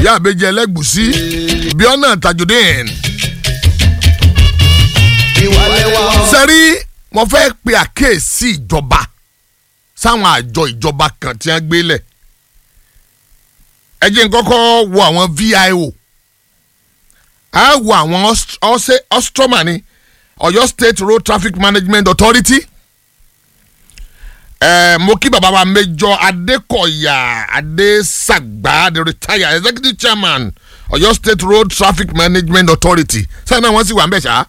ìyá àbẹ́jẹ ẹlẹ́gùsí bíọ́nà tajudeen. ìwà lẹ́wà sẹ́rí mo fẹ́ pe àkíyèsí ìjọba sáwọn àjọ ìjọba kan tí wọ́n gbé lẹ̀ ẹ jẹ́ n kọ́kọ́ wo àwọn VIO a wo àwọn Aust- Ose- ostroma ni Ọ̀yọ́ State Road Traffic Management Authority ẹ mo kí bàbá wa Major Adékọ̀yà Adésàgbà the retired executive chairman Ọ̀yọ́ State Road Traffic Management Authority sẹ́yìn náà wọ́n sì wà ń bẹ̀ ṣá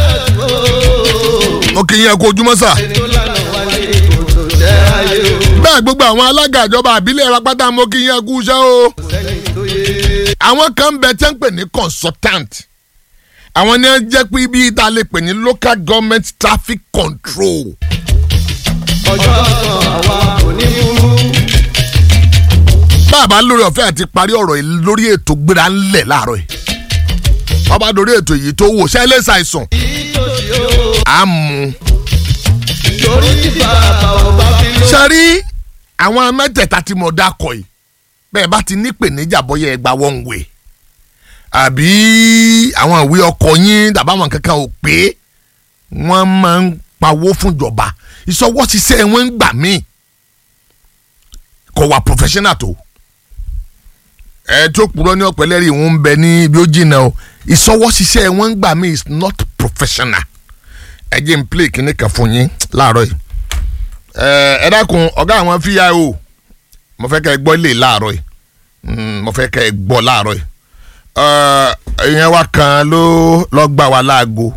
mo kì í yẹn kó ojúmọ́ sà tó lànà wáyé kò tó jẹ́ ayé o bẹ́ẹ̀ gbogbo àwọn alága ìjọba àbílẹ̀ wa pátá mo kì í yẹn kú iṣẹ́ o. sẹ́ni tó yé àwọn kan ń bẹ tẹ́ ń pè ní consultant àwọn ni wọ́n jẹ́ pé ibi tá a lè pè ní local government traffic control ọjọ́ kan àwa kò ní burú bàbá lórí ọ̀fẹ́ àti parí ọ̀rọ̀ yìí lórí ètò gbéra ńlẹ̀ láàárọ̀ yìí ọba lórí ètò yìí tó wò ṣẹlẹ̀ ṣàìsàn ìtòsí o á mú torí tí bàbá ò bá fi ló. sẹ́rí àwọn mẹ́tẹ̀ẹ̀ta tí mo dákọ̀ yìí bẹ́ẹ̀ bá ti nípèníjà bọ́yá ẹ gba one way àbí àwọn ìwé ọkọ̀ yín tàbí àwọn kankan ò pé wọ́n máa ń pawó fúnjọba ìṣọwọ́ ṣiṣẹ́ wọn ń gbà míì kò wà professional tó ẹ tó purọ́ ní ọ̀pẹ̀lẹ́rì ìwọ̀n ń bẹ ní ibi ó jìnnà o ìṣọwọ́ ṣiṣẹ́ wọn ń gbà míì is not professional ẹ jẹ́ n play kíní kan fún yín láàárọ̀ yìí ẹ ẹ dákun ọ̀gá àwọn fíyàwó mo fẹ́ kẹ́ ẹ gbọ́ ilé láàárọ̀ yìí Mm, mo fẹ́ kẹ́ ẹ gbọ́ láàárọ̀ yìí Ẹ, ìyẹn wa kan ló lọ gbà wá láago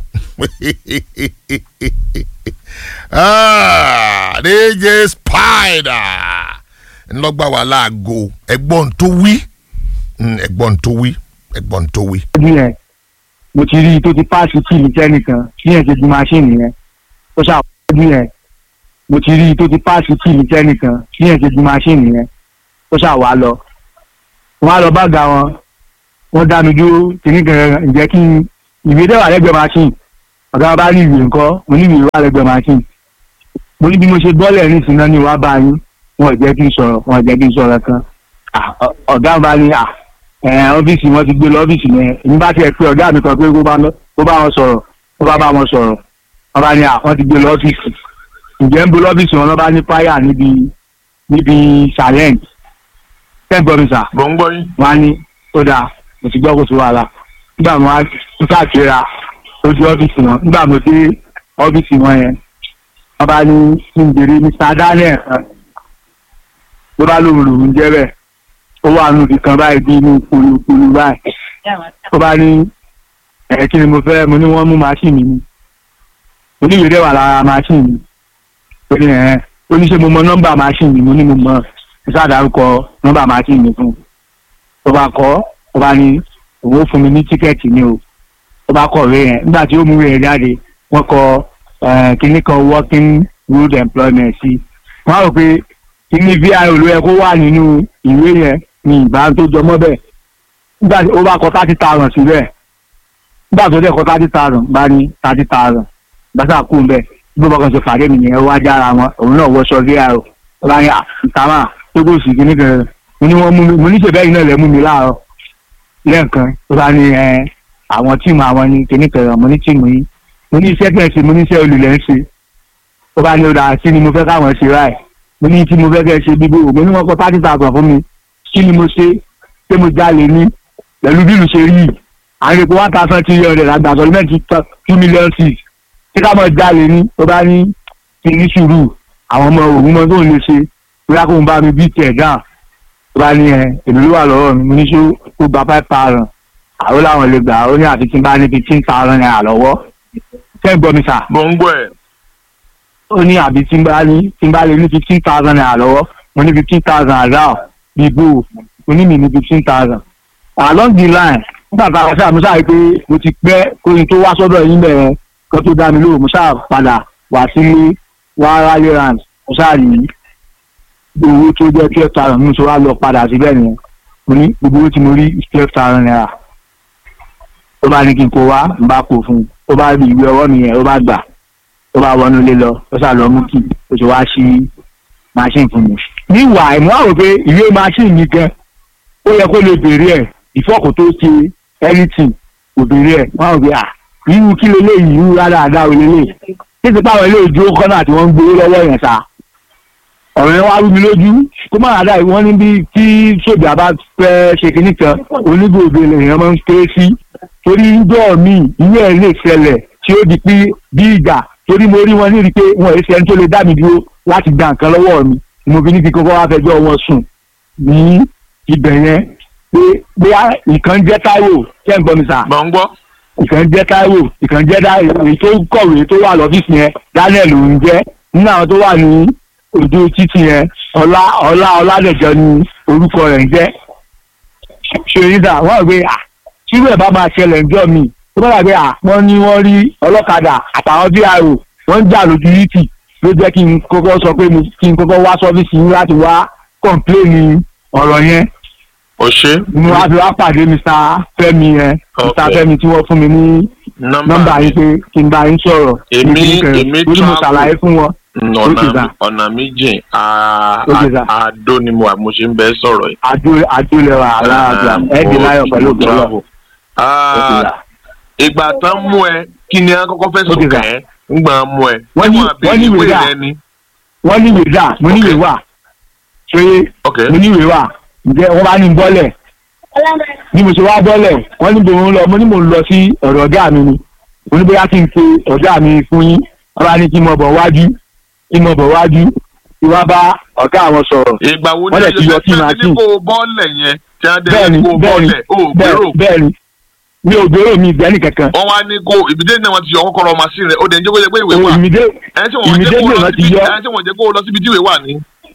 Ah, DJ Spider ńlọ gbà wá láago ẹ̀gbọ́n tó wí Mm, ẹ̀gbọ́n tó wí ẹ̀gbọ́n tó wí. ọdún yẹn mo ti rí i tó ti páàsì tí ìlú tẹnìkan tí yẹn ti di máṣíìnì yẹn ó ṣàwọ́dún yẹn mo ti rí i tó ti páàsì tí ìlú tẹnìkan tí yẹn ti di máṣíìnì yẹn ó ṣàwá lọ wọn á lọ bá ga wọn wọn dá mi dúró kìíní kan ǹjẹ́ kí n ìwé dẹ́wà lẹ́gbẹ̀ẹ́ máṣíìnì ọ̀gá wọn bá ní ìwé ńkọ́ mo ní ìwé wà lẹ́gbẹ̀ẹ́ máṣíìnì mo ní bí mo ṣe bọ́ọ̀lẹ̀ ní ìsinmi ní wàá bá yín wọn ò jẹ́ kí n sọ̀rọ̀ wọn ò jẹ́ kí n sọ̀rọ̀ kan Ah, ọ- ọ̀gá wọn bá ní à ẹ ọ́fíìsì wọn ti gbé lọ ọ́fíìsì yẹn èmi bá tiẹ̀ pé ọ̀gá mi kan pé kó bá lọ- kó bá wọn sọ̀rọ̀ kó bá bá wọn sọ̀rọ̀ wọn bá ní à wọ́n ti gbé lọ ọ́fíìsì ǹjẹ́ ń bo lọ́fíìsì wọn lọ́ bá ní fáyà níbi níbi challenge tẹ́gbọ́n mi sà mo ń gbọ́ yín. wọn á ní ó dáa mo ti gbọ́ kó sí wàhálà nígbà mo wá ń káàkiri ojú ọ́fíìsì wọn nígbà mo dé ọ́fíìsì wọn yẹn wọn bá ní kí n béèrè Mr. Daniel kan ló bá lóun lòun jẹ́ bẹ́ẹ̀ ó wà nù kan báyìí bí inú polúpolú báyìí ó bá ní ẹ̀ kí ni mo fẹ́ mo ní wọ́n mú máṣíìnì mi mo ní ìrẹ́wà lára máṣíìnì mi ó ní ẹ̀ ó ní ṣe mo mọ nọ́mbà máṣíìnì mi mo ní mo mọ mo ṣàdárúkọ nọ́mbà máṣíìnì mi fún un ó bá kọ́ ó bá ní òun ó fún mi ní tíkẹ́ẹ̀tì ni o ó bá kọ̀ rẹ̀ yẹn nígbà tí ó mú rẹ̀ jáde wọ́n kọ eh, kinní kan working road employment sí wọ́n á rò pé kíní vi ló yẹ kó wà nínú ìwé yẹn ní ìbá tó jọmọ́ bẹ́ẹ̀ nígbà tí ó bá kọ thirty thousand síbẹ̀ nígbà tó dẹ̀ kọ thirty thousand bá ní thirty thousand gbàtà kú ń bẹ̀ bí bọ́kàn ṣe pàdé mi yẹn ó wá jára wọn òun náà wọṣọ vi ó bá ní àtàmà tó kò sí kíní kan mo ní wọ́n mú mi mo ní ṣèbẹ́yìn náà lẹ́ mú mi láàárọ̀ lẹ́ẹ̀kan ó bá ní ẹ àwọn tíìmù àwọn ní kíní kan mo ní tíìmù yìí mo ní iṣẹ́ kẹ́ẹ̀sì mo ní iṣẹ́ olùlẹ̀ ń ṣe ó bá ní ó dáa sí ni mo fẹ́ káwọn ṣe ráì mo ní tí mo fẹ́ kẹ́ ṣe bíbó mo ní wọ́n kọ́ thirty thousand fún mi kí ni mo ṣe ṣé mo jalè ní pẹ̀lú bí ìlú ṣe rí yìí àwọn epo one thousand three hundred àgbà sọlímẹ́ǹtì two million six ṣé ká mọ̀ jalè ní ó bá ní kí ní sùúrù àwọn ọmọ òun mọ tó ń lè ṣe bóyá kó ń bá mi bí tẹ̀ dáa ó bá ní ẹ èmi ló wà lọ́wọ́ mi mo ní ṣó kó gba five thousand àwọn làwọn lè gbà ó ní àfi tí n bá ní fifteen thousand naira lọ́wọ́ ṣé ń gbọ́ mi sà mo ń gbọ́ ẹ̀. ó ní àbí tí n bá ní tí n bá lè ní fifteen thousand naira lọ́wọ́ mo ní fifteen thousand àdá bí bò mo ní mi ní fifteen thousand. along the line nígbà tá a ṣáà mo ṣáà rí pé mo ti pẹ́ kóyin tó wá sọ́dọ̀ yín bẹ̀rẹ̀ kan tó dá mi lóhùn mo ṣáà padà wá sílé wá ráyé rand mo ṣáà rí owó tó jẹ́ twelve thousand mo ṣe wá lọ padà síbẹ̀ nìyẹn mo ní gbogbo owó tí mo rí twelve thousand naira ó bá ní kí n kó wá n bá kó fún un ó bá rí ìwé ọwọ́ mi yẹn ó bá gbà ó bá wọnú ilé lọ ó sà lọ mú kí ó sì wá sí machine fún mi. níwà ìmú àwọn pé ìwé machine mi gan ó yẹ kó lè béèrè ẹ̀ ìfọ́kù tó ṣe anything obìnrin ẹ̀ wọ́n á gbé à irú kí leléyìí irú rádaràda ò lélẹ̀ títí páwọn ilé ìdúró kọ́nà tí wọ́n ń gbowó lọ́wọ́ yẹn sa ọ̀rọ̀ yẹn wá rú mi lójú kó má ràdá ìwọ́n ní bí tí sójà bá fẹ́ ṣe kinní kan onígbòde lèèyàn máa ń ké sí torí ńjọ́ mi ìwé ẹ̀ lè ṣẹlẹ̀ tí ó di pé bí ìgbà torí mo rí wọn ní rí pé wọn ò ṣe ẹni tó lè dá mi dúró láti gba nǹkan lọ́wọ́ mi mo fi ní kí kókó wá fẹjọ́ wọn sùn ní ibẹ̀ yẹn pé bóyá nǹkan jẹ́ Táíwò kẹ́ ń gbọ́ mi sà mọ̀ ń gbọ́. ìkan jẹ́ Táíwò ìkan jẹ́ Táíwò èyí tó kọ̀wé tó wà lọ́fíìsì yẹn Daniel òun jẹ́ nínú àwọn tó wà ní ojú títì yẹn ọlá ọlá ọládẹjọ ni orúkọ rẹ̀ ń jẹ́ ṣèyídà wọ́n rò pé à ṣírú ẹ̀ bá máa ṣẹlẹ̀ ńjọ́ mi tó bá dàgbé à wọ́n ní wọ́n rí ọlọ́kadà àtàwọn dro wọ́n ń jà lójú yìí ló jẹ́ kí n kọ́kọ́ sọ pé mo kí n kọ́kọ́ wá sọ́fíìsì yín láti wá kọ̀ǹpléènì ọ̀rọ̀ yẹn o ṣe. mo wá fi wá pàdé Mr. Fẹ́mi yẹn Mr. Okay. Fẹ́mi tí wọ́n fún mi ní nọ́mbà yín pé kí n bá yín sọ̀rọ̀ Èmi- ní kíní kan. èmi torí mo travel. ṣàlàyé fún wọn. Okay, ọ̀nà sir. ọ̀nà méjì a- Okay, sir. a- àdó ni mo àmọ́ ṣe ń bẹ́ sọ̀rọ̀ yìí. àjò àjòlẹwà aláàbíà ẹdì láyọ̀ pẹ̀lú Mo ògbọlọ. travel. Ah, ìgbà tán mú ẹ kí ni a kọ́kọ́ fẹ́ sùn Okay, sir. kẹ́ ń gbà mú ẹ. Wọ́n ní- Ṣé wọ́n wọ́n ní àbẹ̀rẹ̀ ìwé ìwé dà. rẹ ni. wọ́n ní ìwé dà mo ní ìwé wà ṣé ok mo ní ìwé wà ǹjẹ́ wọ́n bá ní bọ́lẹ̀ bí mo ṣe wá bọ́lẹ̀ wọ́n ní bò ń lọ mo ní mò ń lọ sí ọ̀dọ̀ ọ̀gá mi ni mo ní bóyá kí n pe ọ̀gá mi fún yín wọ́n bá ní kí n mọ̀ bọ̀ wájú kí n mọ̀ bọ̀ wájú kí wọ́n bá ọ̀gá àwọn sọ̀rọ̀ ìgbà wo Wọ́n dẹ̀ ti yọ sí tí a machine. ní kó o bọ́ọ̀lẹ̀ yẹn tí a dẹ̀ bẹ́ẹ̀ni ní kó o bẹ́ẹ̀ni bọ́ọ̀lẹ̀ o ò gbèrò. bẹ́ẹ̀- bẹ́ẹ̀ni mi ò gbèrò mi ìgbẹ́ni kankan wọ́n wá ní kó ìbídé náà wọ́n ti yọ kọ́kọ́rọ́ machine rẹ̀ ó dẹ̀ ń jẹ́ kó jẹ́ pé ìwé wà. ìmìdé ẹni tí wọ́n jẹ́ kó immediately lọ wọ́n ti síbi yọ. ẹni tí wọ́n jẹ́ kó lọ síbi tí ìwé wà ní.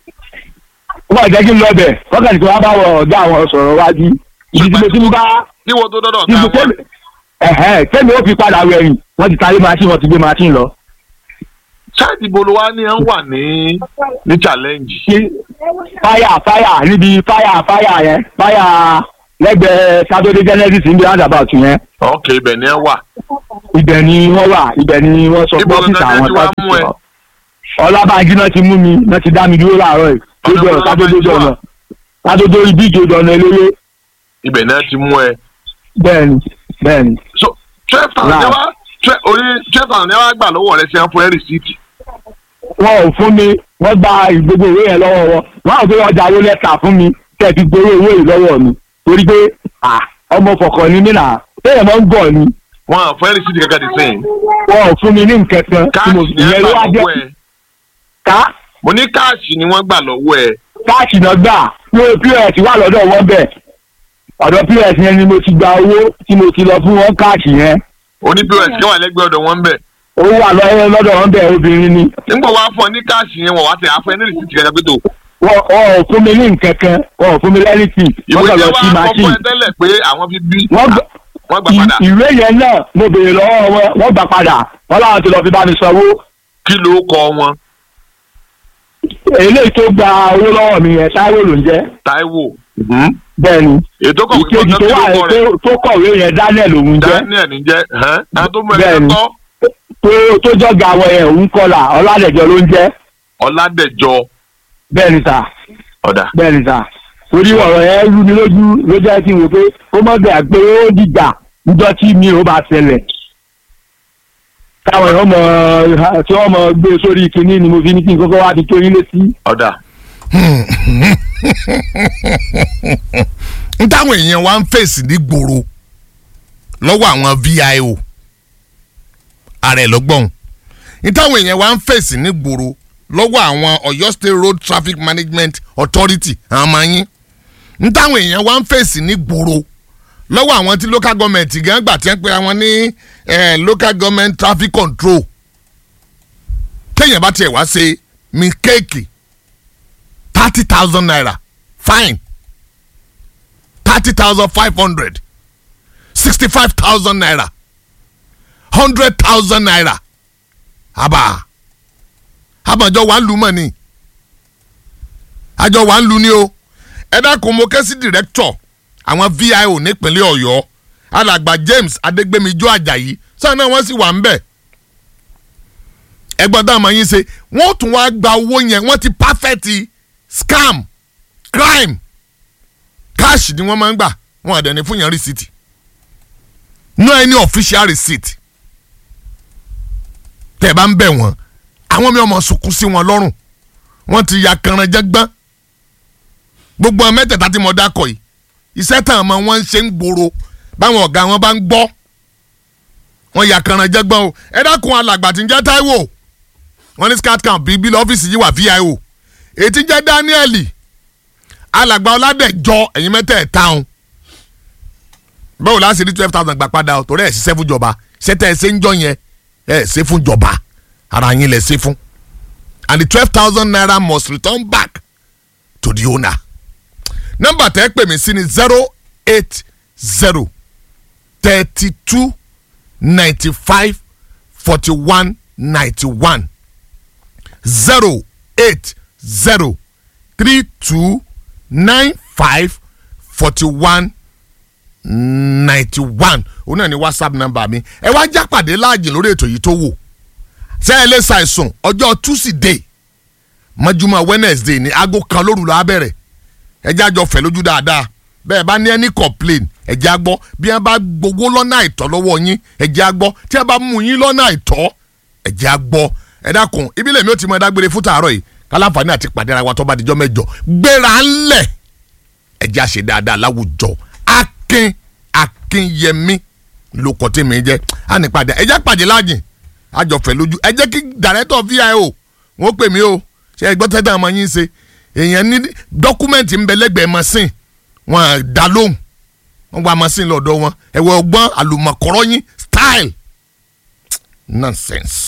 wọ́n jẹ́ kí n lọ bẹ̀ wọ́n kàn ní kí wọ́n bá wọ ọ̀gá àwọn sọ̀rọ̀ wájú ìdí tí mo ti ń bá kí wọ́n tó dọ́dọ̀ tí ká mo wọn. tẹ́lẹ̀ ẹ̀hẹ́ tẹ́lẹ̀ ó fi padà wẹ̀yìn wọ́n ti tarí machine wọ́n ti gbé machine lọ. ṣáàtì bolo wa ni à ń wà ní ní challenge. ṣé fáyà fáyà níbi fáyà fáyà yẹn fáyà lẹ́gbẹ̀ẹ́ saturday genesis níbi roundabout yẹn ok ibẹ̀ ni ẹ wà. ibẹ̀ ni wọ́n wà ibẹ̀ ni wọ́n sọ pé Ibo ọ́fíìsì gangan àwọn ti wá sáà ti mú ẹ? sọ. ọlábàájí náà ti mú mi náà ti dá mi dúró láàárọ̀ yìí Ọ̀nà lójú ọ̀rọ̀ wo sádódójú Ọlábàájí ọ̀nà wà? sádódó ibi ìjòdò ọ̀nà eléré ibẹ̀ náà ti mú ẹ. bẹ́ẹ̀ni bẹ́ẹ̀ni so twelve thousand Right. ẹ wá twelve orí twelve thousand ẹ wá gbà lọ́wọ́ rẹ ṣe é fún ẹ rìsíìtì. wọn ò fún mi wọ́n gba gbogbo ìwé yẹn lọ́wọ́ wọn wọn àwọn tó ọjà owó lẹ́tà fún mi kẹ́ ẹ ti gbowó owó yìí lọ́wọ́ mi torí pé à, ọmọ kọ̀ọ̀kan ni mí nà téèyàn máa ń gọ̀ ni wọn à fún ẹ rìsíìtì kankan ti sẹ́yìn. wọn ò fún mi ní nǹkan kan tí mo káàṣì ni ẹ ìyẹn gbà ló wá jẹ́ lọ́wọ́ ẹ. ká mo ní káàṣì ni wọ́n gbà lọ́wọ́ ẹ. káàṣì náà gbà pé pos wà lọ́dọ̀ wọn bẹ̀ ọ̀dọ̀ pos yẹn ni mo ti gba owó tí mo ti lọ fún wọn káàṣì yẹn oní pos kí wà lẹ́gbẹ̀ẹ́ ọ̀dọ̀ wọn bẹ̀. owó wà lọ́wọ́ lọ́dọ̀ wọn bẹ̀ obìnrin ni nígbà wàá fún ọ ní káàṣì yẹn wọ́n wá tẹ̀ àfọ ẹ ní rìsíìtì kankan pé tó. wọn wọn ò fún mi ní nǹkan kan wọn ò fún mi lẹ́rìtì ìwé wọ́n kàn jẹ́ lọ wá sí kọ́ fún machine ẹ tẹ́lẹ̀ pé àwọn fi bí wọ́n gbà wọ́n gbà padà. ì- ìwé yẹn náà mo béèrè lọ́wọ́ wọn wọ́n gbà padà wọ́n láwọn ti lọ fi bá mi sanwó kí ló kọ wọn eléyìí tó gba owó lọ́wọ́ mi yẹn táíwò ló ń jẹ́ Táíwò. bẹ́ẹ̀ ni ètò kọ̀wé ìkejì tó kí wà ló kọ rẹ̀ tó- tó kọ̀wé yẹn Daniel òun jẹ́ Daniel ní jẹ́ ẹ̀hán ẹ̀hán tó mú ẹ Bẹ́ẹ̀ni. lẹ́kọ́ tó tó jọ́ga àwọn yẹn òun kọlà ọládẹ̀jọ ló ń jẹ́ Ọládẹ̀jọ bẹ́ẹ̀ ni sà ọ̀dà. bẹ́ẹ̀ ni sà torí ọ̀rọ̀ yẹn rú mi lójú ló jẹ́ kí n wò pé ó mọ̀ bẹ́ẹ̀ pé ó dìgbà níjọ́ tí mi ò bá ṣẹlẹ̀ táwọn èèyàn mọ̀ tí wọ́n mọ̀ gbé sórí kinní ni mo fi ní kí n kọ́kọ́ wá fi tó yín létí. ọ̀dà. n táwọn èèyàn wa ń fèsì ní gbòòrò lọ́wọ́ àwọn VIO ààrẹ lọ́gbọ̀n n táwọn èèyàn wa ń fèsì ní gbòòrò lọ́wọ́ àwọn Ọ̀yọ́ State Road Traffic Management Authority àwọn ọmọ yín n táwọn èèyàn wa ń fèsì ní gbòòrò lọ́wọ́ àwọn tí local government gan gbà tí wọ́n pe àwọn ní eh, local government traffic control téèyàn bá tiẹ̀ wá ṣe mistake thirty thousand naira fine thirty thousand five hundred sixty-five thousand naira hundred thousand naira haba àmọ̀jọ wà ń lu mọ̀ ni àjọ wà ń lu ni o ẹ dákun mo ké sí director àwọn VIO nípínlẹ̀ Ọ̀yọ́ alàgbà James Adégbémijó Àjàyí sáà náà wọ́n sì wà ń bẹ̀ ẹgbọ́n dáhùn máa yín ṣe wọ́n tún wá gba owó yẹn wọ́n ti perfect scam crime cash ni wọ́n máa ń gbà wọn àdẹ̀ ní fún yẹn rìsíìtì no any official receipt tẹ́ ẹ bá ń bẹ̀ wọ́n àwọn mi ọmọ sunkún sí wọn lọ́rùn wọ́n ti ya kanranjẹ́ gbọ́n gbogbo ọmọ mẹ́tẹ̀ẹ̀ta tí mo dákọ̀ yìí iṣẹ́ tàn mọ́ wọ́n ń ṣe ń gbòòrò báwọn ọ̀gá wọn bá ń gbọ́ wọ́n ya kanranjẹ́ gbọ́n o ẹ dákun alàgbà tí ń jẹ́ Táíwò wọ́n ní scat camp bíi bí lọ́fíìsì yìí wà VIO èyí tí ń jẹ́ Daniel alàgbà ọ̀làdẹ̀jọ ẹ̀yin mẹ́tẹ̀ẹ̀ta ọ̀hún báwo láti rí twelve thousand gbà padà o torí ẹ̀ ṣiṣẹ́ fún jọba ṣẹ́tẹ̀ ẹ̀ ṣe ń jọ yẹn ẹ̀ ṣe fún jọba ara yín lẹ̀ ṣe fún and the twelve thousand naira must return back to the owner nọ́mbà tẹ́ pè mí sí ni zero eight zero thirty two ninety five forty one ninety one zero eight zero three two nine five forty one ninety one òun náà ni whatsapp number mi ẹ wá jápàdé láàjì lórí ètò yìí tó wò ṣé ẹ lè ṣàìsùn ọjọ́ tuesday mọ́júmọ́ wednesday ní aago kan lóru la bẹ̀rẹ̀ ẹ jẹ́ àjọ fẹ̀ lójú dáadáa bẹ́ẹ̀ bá ní ẹni complain ẹ jẹ́ àgbọ́ bí wọ́n bá gbowó lọ́nà àìtọ́ lọ́wọ́ yín ẹ jẹ́ àgbọ́ tí wọ́n bá mú yín lọ́nà àìtọ́ ẹ jẹ́ àgbọ́ ẹ dákun ibi lèmi ò ti mọ ẹ dágbére fún tàárọ̀ yìí kálàfààní àti pàdé ara wa tó bá dijọ́ mẹ́jọ gbéra ńlẹ̀ ẹ jẹ́ àṣẹ dáadáa láwùjọ akin akinyẹmí ló kọ́ tí mi jẹ́ á ní padà ẹ jẹ́ pàdé láàjìn àjọfẹ́ lójú ẹ jẹ́ kí dàrẹ́tọ̀ VIO wọ́n pè mí o ṣe ẹ gbọ́ tẹ́tà ọmọ yín ṣe èèyàn ní dọ́kúmẹ́ǹtì ń bẹ lẹ́gbẹ̀ẹ́ machine wọn dá lóhùn wọn gba machine lọ́dọ̀ wọn ẹ̀wọ̀ ọgbọ́n àlùmọ̀kọ́rọ́ yín style nonsense.